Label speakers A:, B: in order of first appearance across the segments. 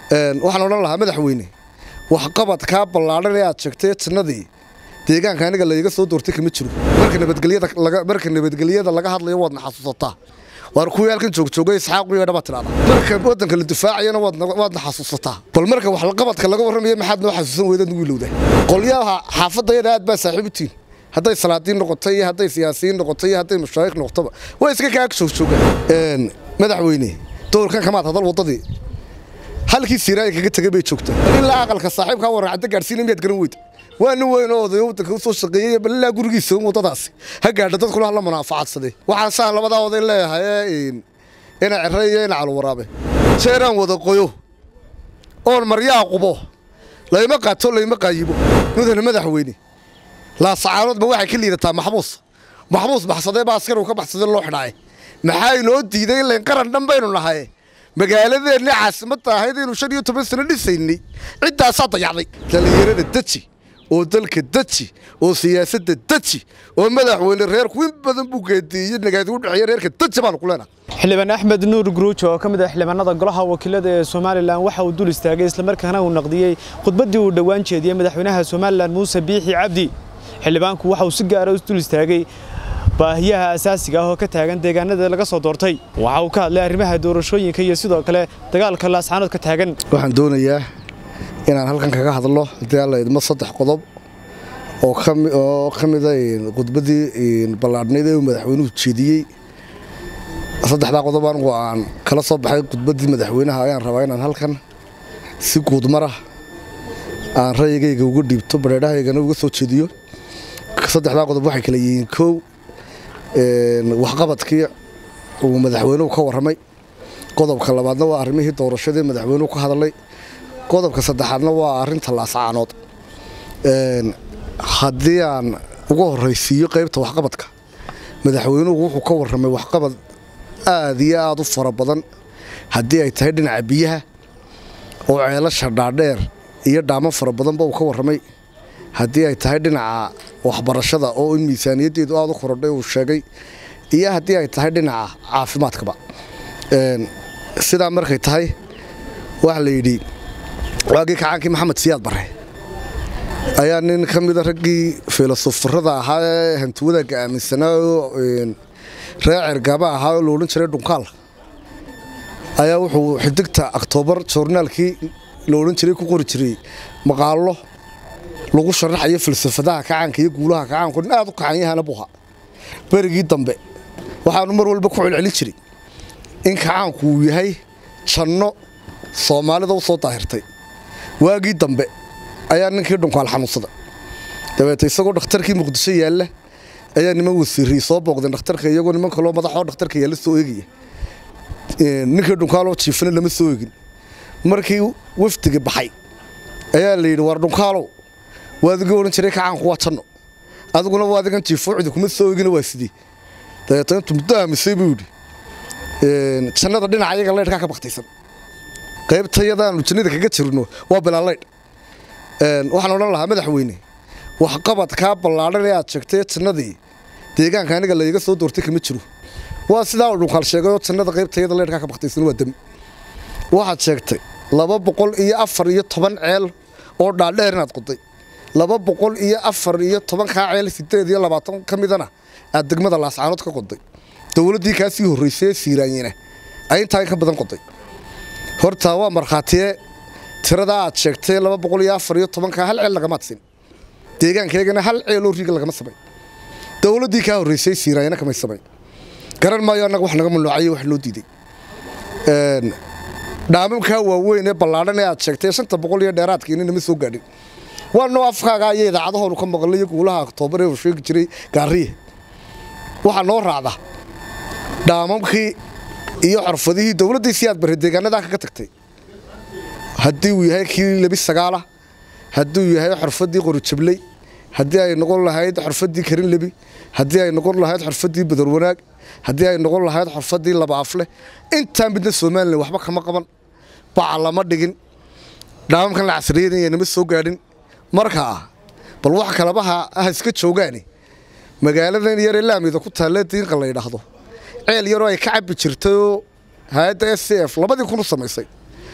A: waxaan odhan lahaa madaxweyne waxqabad kaa ballaadhan ee aad sheegtay jannadii deegaanka aniga layga soo doortay kama jiro marka nabadgelyada laga hadlayo waadna xasuusataa waar kuwii halkan joogjoogay isxaaq iyo dhaba tidhahda marka waddanka la difaacayana waadna xasuusataa bal marka waxqabadka laga warramayo maxaad noo xasuusan weydaad nugu ilowda qolyaha xaafadayada aad baa saaxiib u tihin hadday salaadiin noqotay iyo hadday siyaasiyiin noqotay iyo hadday mashaayikh noqotaba waa iska kaa joogjoogaan madaxweyne doorkan kamaad hadal waddadii halkii siiraayi kaga tegay bay joogtaa ilaa aqalka saaxiibkaa waraacadda gaadhsiina miyaad garan weyda waa nin weyn oo odayo waddanka u soo shaqeeyey bal ilaa gurigiisa waddadaasi ha gaadha dadkuna hala munaafacadsaday waxaan saan labadaa oday leeyahay ina cere iyo ina calwaraabe jeeraan wada qoyo oon maryaa qubo layma qaato layma qaayibo mudane madaxweyne laasacaanoodba waxay ka liidataa maxbuus maxbuus baxsadee baa askar uu ka baxsadee loo xidhaaye maxaa inoo diiday in layn qaran dhan baynu nahay magaaladeenni caasimadda ahayd aynu shan iyo toban sano dhisaynay ciddaasaa dayacday dhallinyarada deji oo dalka deji oo siyaasadda deji oo madaxweyne reerku in badan buu geediiyey nagaadi u dhexeeya reerka deji baanu ku leenahay
B: xildhibaan axmed nuur guruuj oo ka mid ah xildhibaanada golaha wakiilada ee somalilan waxa uu dul istaagay islamarkaana uu naqdiyey khudbaddii uu dhowaan jeediyey madaxweynaha somalilan muuse biixi cabdi xildhibaanku waxa uu si gaara u dul istaagay baahiyaha asaasiga ah oo ka taagan deegaanada laga soo doortay waxa uu ka hadlay arrimaha doorashooyinka iyo sidoo kale dagaalka laascaanood ka taagan
A: waxaan doonayaa inaan halkan kaga hadlo haddii alla idmo saddex qodob oo ka mida khudbaddii ballaadhnayd ee uu madaxweynuhu jeediyey saddexdaa qodob anigu aan kala soo baxay khudbaddii madaxweynaha ayaan rabaa inaan halkan si guudmara aan rayigayga uga dhiibto bareedhahaygana uga soo jeediyo saddexdaa qodob waxay kala yihiin kow waxqabadkii uu madaxweynuhu ka warramay qodobka labaadna waa arrimihii doorashadii madaxweynuhu ka hadlay qodobka saddexaadna waa arrinta laascaanood haddii aan uga horraysiiyo qaybta waxqabadka madaxweynuhu wuxuu ka warramay waxqabad aad iyo aad u fara badan haddii ay tahay dhinaca biyaha oo ceelasha dhaadheer iyo dhaamo fara badanba uu ka warramay haddii ay tahay dhinaca waxbarashada oo in miisaaniyaddeedu aad u korodhay uu sheegay iyo haddii ay tahay dhinaca caafimaadkaba sidaa markay tahay waxaa la yidhi waagii kacaankii maxamed siyaad barre ayaa nin ka mida raggii filosofarada ahaa ee hantiwadaagga aaminsanaa oo reer cergaaba ahaa oo la odhan jiray dhunkaal ayaa wuxuu xidigta oktoobar joornaalkii la odhan jiray ku qori jiray maqaallo lagu sharaxayo falsafadaha kacaanka iyo guulaha kacaanku nin aad u kacanyahana buha berigii dambe waxaanu mar walba ku celcelin jiray in kacaanku uu yahay janno soomaalida u soo daahirtay waagii dambe ayaa ninkii dhunkaal xanuunsada dabeete isagoo dhakhtarkii muqdisho yaalla ayaa niman wasiirii soo booqdeen dhakhtarka iyagoo niman kaloo madaxoo dhakhtarka yaalla soo eegaya ninkii dhunkaaloo jiifana lama soo egin markii wafdiga baxay ayaa la yidhi war dhunkaalow waadigii odhan jiray kacaanku waa janno adiguna waadigan jiifoocdi kuma soo egina waa sidii dabeeto intuu muddo aamisay buu yidhi jannada dhinaca iyaga laydhkaa ka baktaysan qaybtayadaanu jannada kaga jirno waa bilaalaydh waxaan odhan lahaa madaxweyne waxqabad kaa ballaadhan ee aad sheegtay jannadii deegaanka aniga layga soo doortay kama jiro waa sidaa uu dhunkaal sheegayoo jannada qaybtayada laydhkaa ka baktaysan waa dami waxaad sheegtay laba boqol iyo afar iyo toban ceel oo dhaadheer inaad qoday laba boqol iyo afar iyo tobankaa ceel sideed iyo labaatan ka midana aad degmada laascaanood ka qoday dowladdii kaa sii horraysay ee siiraanyina ay intaa ka badan qoday horta waa markhaatiye tiradaa aad sheegtay laba boqol iyo afar iyo tobankaa hal ceel lagamaad sin deegaankaygana hal ceeloo riiga lagama samay dowladdii kaa horraysay siiraanyina kamay samay garan maayo annaga wax naga mamnuucayo wax noo diiday dhaamamkaa waaweyn ee ballaadhan ee aad sheegtay shanta boqol iyo dheeraadkiina nama soo gaadhin waa noo afkaaga aya idaacadahoonu ka maqlay iyo guulaha oktoobar ee uu sheegi jiray gaariye waxaa noo raacda dhaamamkii iyo xorfadihii dowladdii si aad barre deegaanadaa kaga tagtay haddii uu yahay kii lebi sagaala haddii uu yahay xorfaddii qorijabley haddii ay noqon lahayd xorfaddii karin lebi haddii ay noqon lahayd xorfaddii badar wanaag haddii ay noqon lahayd xorfaddii laba afle intaa midna somalilan waxba kama qaban baca lama dhigin dhaamamkan la casriyadanaya nama soo gaadhin markaa bal wax kalabaha ah iska joogaani magaaladan yaree laamida ku taalle diinqa la yidhaahdo ceel yaroo ay ka cabbi jirtayoo hay-adda s c f labadii kun u samaysay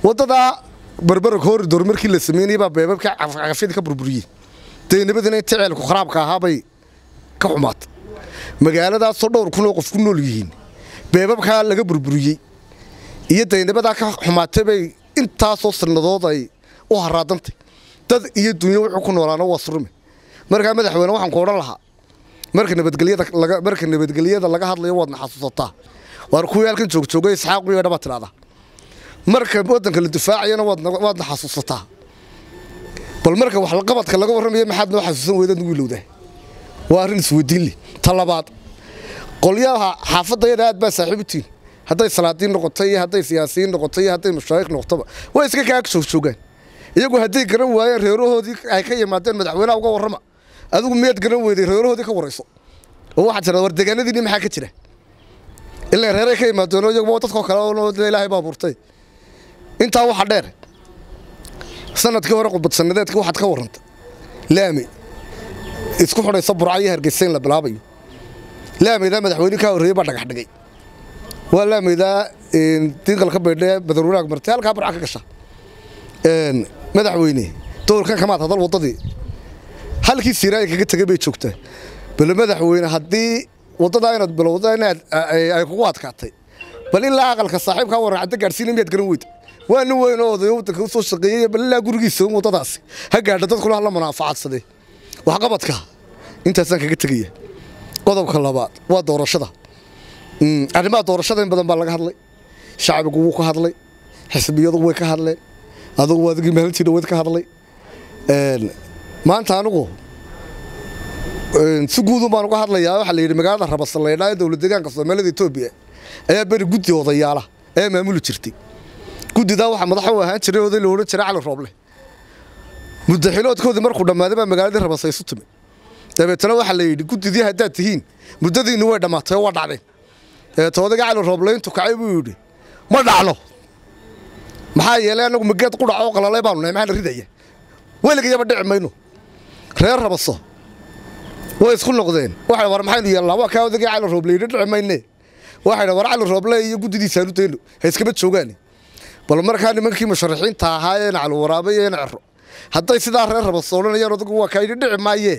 A: waddadaa barbara koridor markii la sameynayay baa beebabka cagafyadii ka burburiyey daynabadina inta ceelku kharaabka ahaabay ka xumaatay magaaladaasoo dhowr kun oo qof ku nool yihiin beebabkaa laga burburiyey iyo daynabadaa ka xumaatay bay intaasoo sannadood ay u haraadantay dad iyo dunyo wuxuu ku noolaana waa surme markaa madaxweyne waxaan ku odhan lahaa marka nabadgelyada laga marka nabadgelyada laga hadlayo waadna xasuusataa waar kuwii halkan joogjoogay isxaaq iyo dhaba tidhahdaa marka waddanka la difaacayana waadna waadna xasuusataa bal marka wax qabadka laga warramayo maxaad noo xasuusan weydaad nugu ilowdaa waa arrin isweydiin leh ta labaad qolyaha xaafadayada aad baa saaxiib u tihin hadday salaadiin noqotay iyo hadday siyaasiyiin noqotay iyo hadday mashaayikh noqotaba way iska kaa joogjoogaan iyagu hadday garan waayeen reerahoodii ay ka yimaadeen madaxweynaha uga warrama adigu miyaad garan weyday reerahoodii ka warayso oo waxaad tiraa war deegaanadiinni maxaa ka jira ilaa reeray ka yimaadeen oo iyaguba dadkoo kale oo ilaahay baa abuurtay intaa waxa dheer sanadkii hore qudbad sanadeedka waxaad ka warrantay laami isku xidhaysa burca iyo hargeysa in la bilaabayo laamaydaa madaxweyne kaa horreeyey baa dhagax dhigay waa laamaydaa diinqalka baydhe badarwanaag martay halkaa burca ka gasha madaxweyne dowlkan kamaad hadal waddadii halkii siiraaya kaga tegay bay joogtaa bal madaxweyne haddii waddadaa inaad bilowda inaad ay kugu adkaatay bal ilaa aqalka saaxiibkaa warran cadda gaadhsiina miyaad garan weyda waa nin weyn oo odayo waddanka u soo shaqeeyey bal ilaa gurigiisa waddadaasi ha gaadha dadkuna hala munaafacadsadee waxqabadka intaasaan kaga tegaya qodobka labaad waa doorashada arrimaha doorashada in badan baa laga hadlay shacbigu wuu ka hadlay xisbiyadu way ka hadleen adugu adigii maalintii dhaweyd ka hadlay maanta anigu si guudun baan uga hadlayaa waxaa la yidhi magaalada rabasalaydhaa ee dowlad deegaanka soomaalida etoobiya ayaa beri guddi odayaala ayaa maamuli jirtay guddidaa waxaa madax u ahaan jiray oday la odhan jiray cali rooble muddaxiloodkoodii markuu dhammaaday baa magaaladii rabasa isu timi dabeetana waxaa la yidhi guddidii haddaad tihiin muddadiinni way dhammaatay oo waa dhacdeen dabeeta odayga cali rooble intuu kacay buu yidhi ma dhacno maxaa yeelay annagu mageed qudhac oo qalalay baanu nahay maxaa la ridaya weligayaba dhici mayno reer rabaso way isku noqdeen waxay war maxaynu yeelnaa waa kaa odagii cali rooble yidhi dhici mayne waxay war cali rooble iyo guddidiisaanu dayno ha iskaba joogaane bal markaa nimankii musharaxiinta ahaa ee cali waraabe iyo ina cero hadday sidaa reer rabaso odhanayaan odagu waa kaa yidhi dhici maayee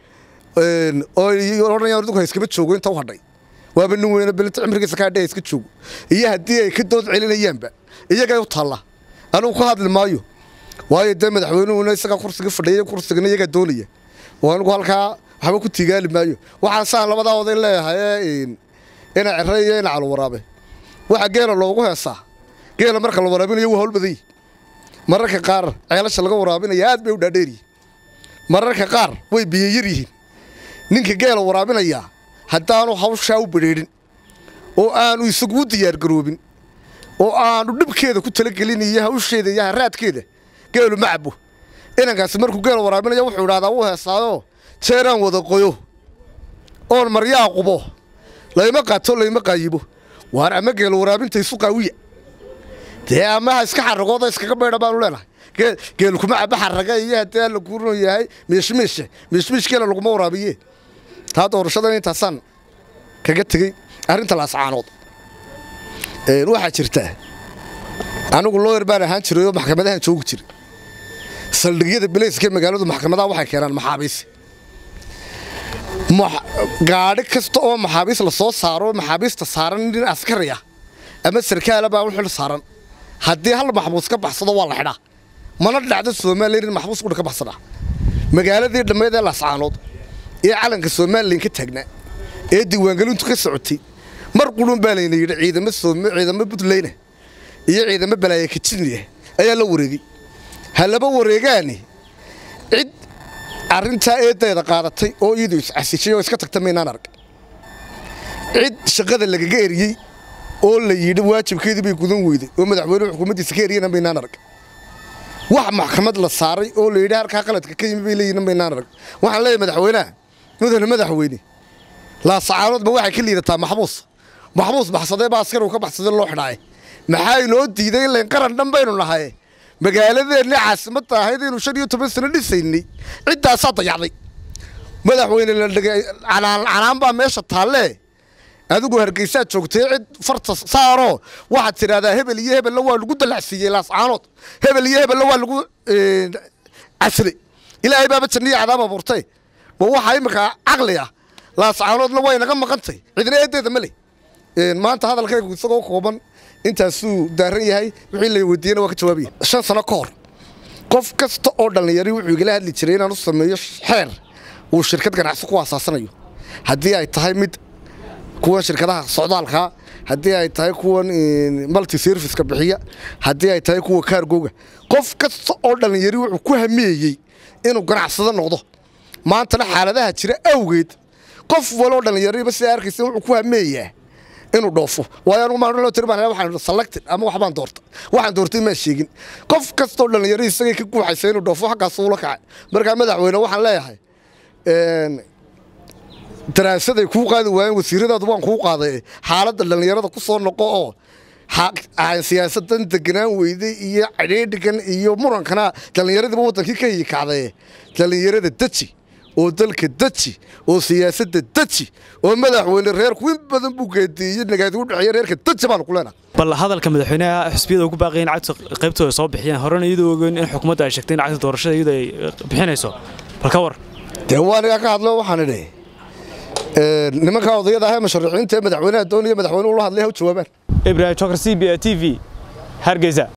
A: oo odhanayaan odagu ha iskaba joogo inta u hadhay waaba nin weyne belinta cimrigiisa ka hadhay ha iska joogo iyo haddii ay ka dood celinayaanba iyagay u taalla anugu ka hadli maayo waayo dee madaxweynuhuna isagaa kursiga fadhiya kursigana iyagaa doonaya oo anigu halkaa waxba ku tigaali maayo waxaan saan labadaa oday leeyahay ina cere iyo ina calo waraabe waxaa geela loogu heesaa geela marka la waraabinayo waa hawl badan yihi mararka qaar ceelasha laga waraabinaya aad bay u dhaadheeryihin mararka qaar way biyayar yihiin ninka geela waraabinayaa haddaanu hawshaa u badheedhin oo aanu isagu u diyaargaroobin oo aanu dhibkeeda ku talagelin iyo hawsheeda iyo haraadkeeda geelu ma cabo inankaasi markuu geela waraabinaya wuxuu idhahdaa wuu heesaayoo jeeraan wada qoyo oon maryaa qubo layma qaato layma qaayibo waar ama geela waraabinta isu qaawiya dee amaha iska xaragooda iskaga baydha baanu leenahay geelu kuma cabo xaraga iyo haddii alla kuuron yahay miishmiisha miishmiish geela laguma waraabiye taa doorashadan intaasaan kaga tegey arrinta laascaanood waxaa jirta anigu looyar baan ahaan jiray oo maxkamadahan joogi jiray saldhigyada bilayska magaaladu maxkamadaha waxay keenaan maxaabiis gaadhi kasta oo maxaabiis la soo saaro maxaabiista saaran nin askari ah ama sarkaala baa u xil saaran haddii hal maxbuus ka baxsado waa la xidhaa mana dhacdo soomaaliya in maxbuus qudha ka baxsada magaaladii dhammeed ee laascaanood ee calanka somalilan ka taagnaa ee diiwaangelintu ka socotay mar qurun baa layna yidhi ciidamo ciidamo puntlandna iyo ciidamo balaaya kajiniah ayaa la wareegay ha laba wareegaani cid arrintaa eedayda qaadatay oo iyadu iscasishay oo iska tagta maynaan arag cid shaqada lagaga eriyey oo la yidhi waajibkeedii bay gudan weyday oo madaxweynuhu xukuumaddiisa ka eriyana maynaan arag wax maxkamad la saaray oo la yidhi halkaa qaladka ka yimi bay leeyihin maynaan arag waxaan leeyahay madaxweynaha mudane madaxweyne laasacaanoodba waxay ka liidataa maxbuus maxbuus baxsadee baa askar uu ka baxsadee loo xidhaaye maxaa inoo diiday in layn qaran dhan baynu nahay magaaladeenni caasimadda ahayd aynu shan iyo toban sano dhisaynay ciddaasaa dayacday madaxweyne la dhigay canaan baa meesha taallee adigu hargeysaad joogtay cid farta saaroo waxaad tidhahdaa hebel iyo hebella waa lagu dalacsiiyey laascaanood hebel iyo hebella waa lagu casray ilaahay baaba janniya cadaab abuurtay ma waxaa iminka caqli ah laascaanoodna way naga maqantay cidna eedeeda ma leh maanta hadalkaygu isagoo kooban intaasuu daaran yahay wixii la weydiiyena waa ka jawaabaya shan sano ka hor qof kasta oo dhallinyari wuxuu igala hadli jiray inaan u sameeyo xeer uu shirkad ganacsi ku asaasanayo haddii ay tahay mid kuwan shirkadaha socdaalkaa haddii ay tahay kuwan multi serviceka bixiya haddii ay tahay kuwa kaargooga qof kasta oo dhallinyari wuxuu ku hameeyey inuu ganacsado noqdo maantana xaaladaha jira awgeed qof waloo dhallinyariba sidaa arkaysa wuxuu ku hameeyaa inuu dhoofo waayo anugu maan loo tiri baan waxaan selected ama waxbaan doorta waxaan doortay maan sheegin qof kastoo dhallinyaro isagay ka guuxaysa inuu dhoofo xaggaas ula kacay markaa madaxweyne waxaan leeyahay daraasaday kuu qaadi waayeen wasiiradaadu waan kuu qaaday xaaladda dhallinyarada ku soo noqo oo siyaasadan deganaan weyday iyo cadheedhigan iyo murankana dhallinyaradiiba wadankii ka hiyikacdaye dhallinyarada deji oo dalka deji oo siyaasadda deji oo madaxweyne reerku in badan buu geediiyey nagaadi u dhexeeya reerka deji baanu ku leenahay
B: bal hadalka madaxweynaha xisbiyada ugu baaqay in cagta qaybtooda soo bixiyaan horena iyadoo ogeyn in xukuumadda ay sheegtay in cagta doorashada iyadoo ay bixinayso bal ka war
A: dee waa anigaa ka hadlo waxaan idhi nimankaa odayada ahee musharaxiinta ee madaxweynaha doonaya madaxweyne ula hadlay ha u jawaabaan
B: ibrahim jokar c b a t v hargeysa